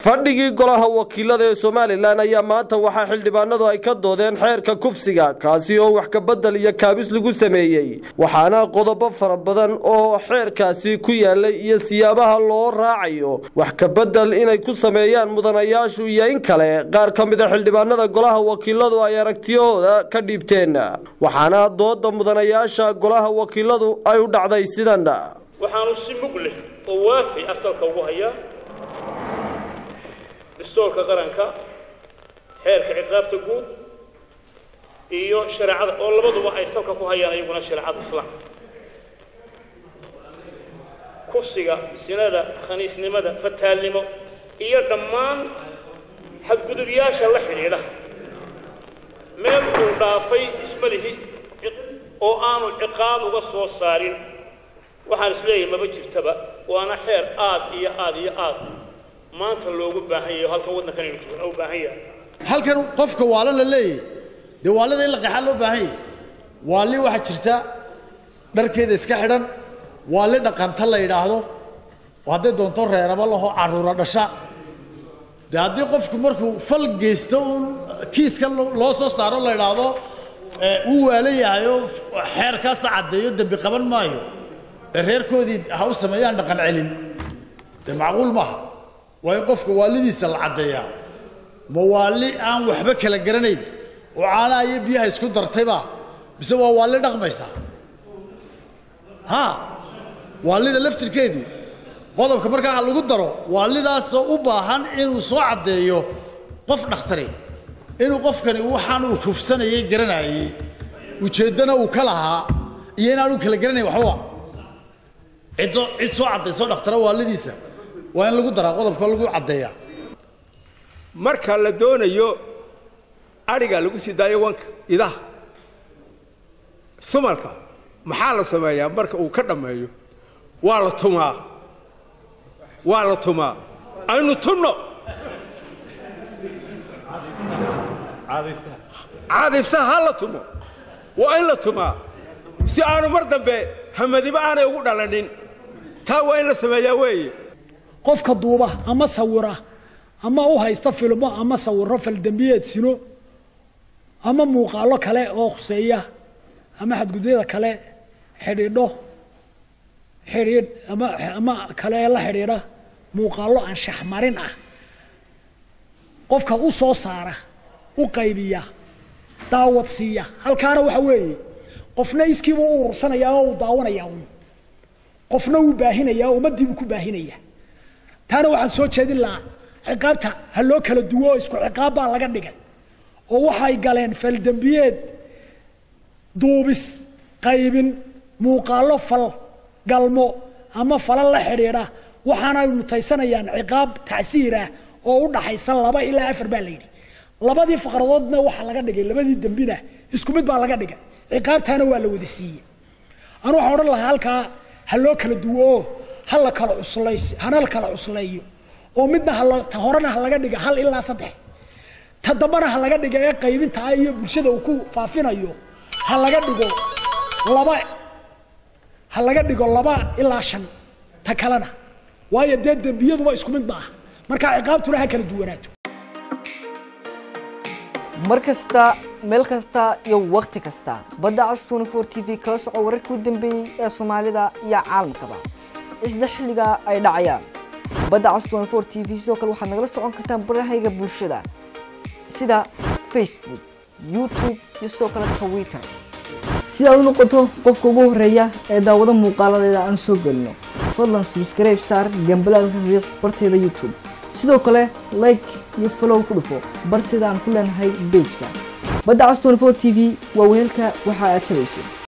fadhigii golaha wakiilada ee somalilan ayaa maanta waxaa xildhibaanadu ay ka doodeen xeerka kufsiga kaasi oo wax kabedel iyo kaabis lagu sameeyey waxaana qodobo fara badan oo xeerkaasi ku yaalay iyo siyaabaha loo raacayo wax kabedel inay ku sameeyaan mudanayaashu iyo in kale qaar ka mida xildhibaanada golaha wakiiladu ay aragtiyahooda ka dhiibteen waxaana dooda mudanayaasha golaha wakiiladu ay u dhacday sidan waxaanu si mug leh oo waafi asalka ugu hayaa dastuurka qaranka xeerka ciqaabta guud iyo shareecada oo labaduba ay salka ku hayaan iyaguna shareecada islaamka kufsiga sinada khaniisnimada fataalnimo iyo dhammaan xadgudubyaasha la xidhiidha meel uu dhaafay ismalihi oo aanu ciqaab uga soo saarin waxaan isleeyahay maba jirtaba waana xeer aad iyo aad iyo aad maanta loogu baahan yahay halkan waddankan aynu joogna u baahan yahay halkan qofka waala la leeyahy dee waalida in la qaxaa loo baahan yahay waali waxaa jirta dharkeeda iska xidhan waali dhaqanta la yidhaahdo oo hadday doonto reeraba laho carruura dhasha dee haddii qofku markuu fal geysto uun kiiska loo soo saaro la yidhaahdo uu waala yahay oo xeerkaasa caddeeyo dembi qaban maayo ee reerkoodii ha u sameeyaan dhaqan celin dee macquul maaha waa in qofka waalidiisa la caddeeyaa ma waali aan waxba kala garanayn oo caanaha iyo biyaha isku dartayba mise waa waali dhaqmaysa ha waalida laftirkeedii qodobka markaa lagu daro waalidaasoo u baahan inuu soo caddeeyo qof dhakhtari inuu qofkani waxaan uu kufsanayay garanayey ujeeddana uu ka lahaa iyo inaanu kala garanayn waxbaba cid cid soo caddayso dhakhtara waalidiisa waa in lagu daraa qodobka lagu caddeeyaa marka la doonayo adhiga lagu sii daayo wanka idaha sumalka maxaa la sameeyaa marka uu ka dhammeeyo waa la tumaa waa la tumaa aynu tunno caadifsa ha la tumo waa in la tumaa si aanu mar dambe hamadiba aanay ugu dhalanin taa waa in la sameeyaa weeye qofka duuba ama sawira ama u haysta filmo ama sawiro faldembiyeed sino ama muuqaalo kale oo khuseeya ama xadgudyada kale xidhiidho xidhiidh ama ama kale la xidhiidha muuqaalo aan shaxmarin ah qofka u soo saara u qaybiya daawad siiya halkaana waxa weeye qofna iskiiba u urursanayaa oo uu daawanayaa un qofna wuu baahinayaa oo ummaddiibuu ku baahinaya taana waxaan soo jeedin lahaa ciqaabta ha loo kala duwo oo isku ciqaab baa laga dhigay oo waxay galeen faldembiyeed duubis qaybin muuqaalo fal galmo ama fala la xidhiidha waxaana ay mutaysanayaan ciqaab tacsiir ah oo u dhaxaysa laba ilaa afar baa la yidhi labadii faqradoodna waxaa laga dhigay labadii dembina isku mid baa laga dhigay ciqaabtaana waa la wada siiyey anu waxaan odhan lahaa halkaa ha loo kala duwo oo ha la kala cuslays hana la kala cusleeyo oo midna hala ta horena ha laga dhiga hal ilaa saddex ta dambana ha laga dhiga ee qaybinta ah iyo bulshada uu ku faafinayo ha laga dhigo laba ha laga dhigo laba ilaa shan ta kalena waayo dee dembiyaduba isku mid maaha marka ciqaabtuna ha kala duwanaato mar kasta meel kasta iyo wakhti kasta badda cas tnfor t v kala soco wararkii u dambeeyey ee soomaalida iyo caalamkaba isla xilliga ay dhacayaan badda cas tnfor t v sidoo kale waxaad nagala socon kartaan barahayga bulshada sida facebook youtube iyo sidoo kale twitter si aad u noqoto qofka ugu horeeya ee daawado muuqaaladeeda aan soo gelino fadlan subscribe saar gambalaalka riiq barteeda youtube sidoo kale like iyo falow ku dhufo barteeda aan ku leenahay bejka badda cas tnfor t v waa weelka waxa aad tabayso